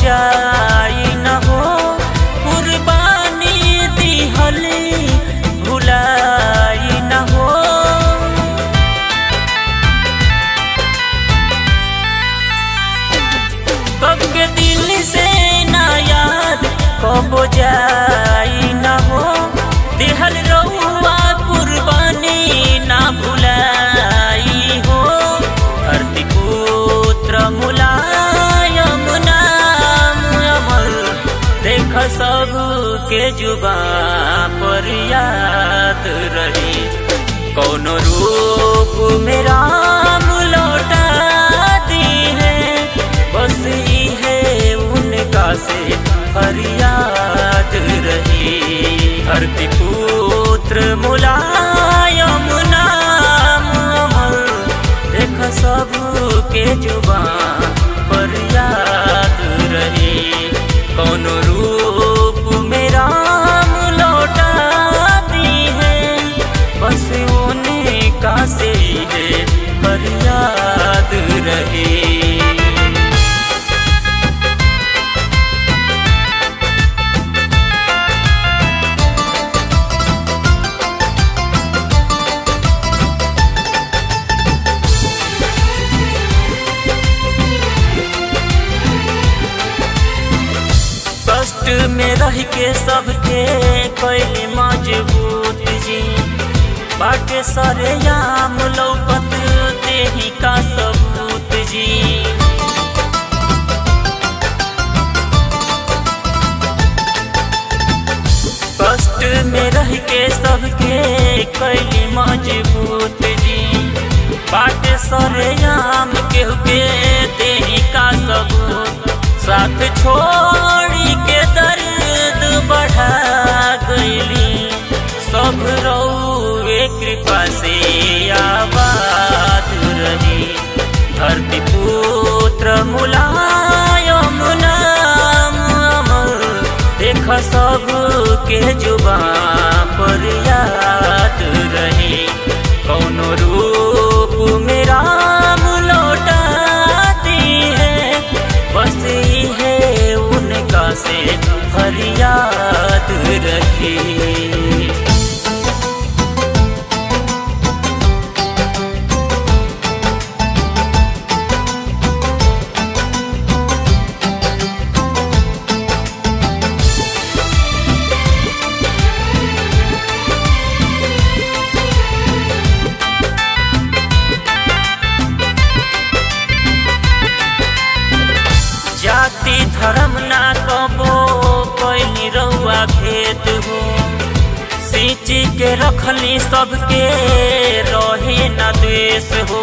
जाई न हो कुर्बानी दिहली भुलाई न हो कब के दिल से ना याद कब जाई न हो दिहल रउआ कुर्बानी ना भुलाई हो धरती पुत्र मुलायम नाम अमर देख सब के जुबा पर याद रही कौनो रूप में राम लौटा दी है बस ही है उनका से फरियाद रही धरती पुत्र मुलायम नाम अमर देख सब के जुबा पर याद रही कौन रूप में राम लौटा दी है बस उनका से है फरियाद रही कष्ट में रह के सबके कैली मजबूत जी बाटे सरे याम लौकत देही का सबूत जी कष्ट में रह के सबके कैली मजबूत जी बाटे सरे याम केहू के देही का सबूत साथ छोड़ी के दर्द बढ़ा गईली सब रउए कृपा से आबाद रही धरती पुत्र मुलायम नाम अमर देख सब के जुबा पर याद रही कौनो रूप में राम लौटा दी है बस ही है उनका से फरियाद रही जाति धर्म ना कबो कैली रउआ भेद हो सींची के रखली सबके रहे न द्वेष हो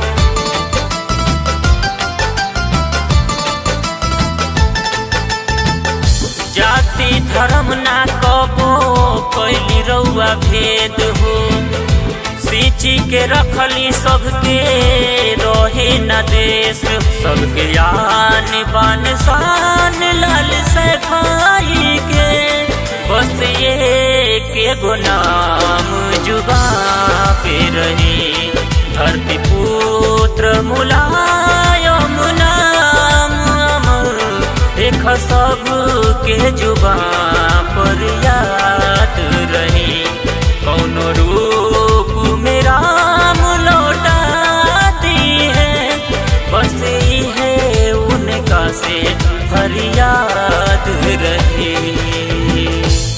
जाति धर्म ना कबो कैली रउआ भेद हो सींची के रखली सबके रहे न देश सबके यान बान शान लाल से भाई के बस ये के गुनाम जुबा पे रही धरती पुत्र मुलायम नाम अमर देख सब के जुबा पर याद रही कौनो रूप में राम लौटा दी है बस ही है उनका से फरियाद रही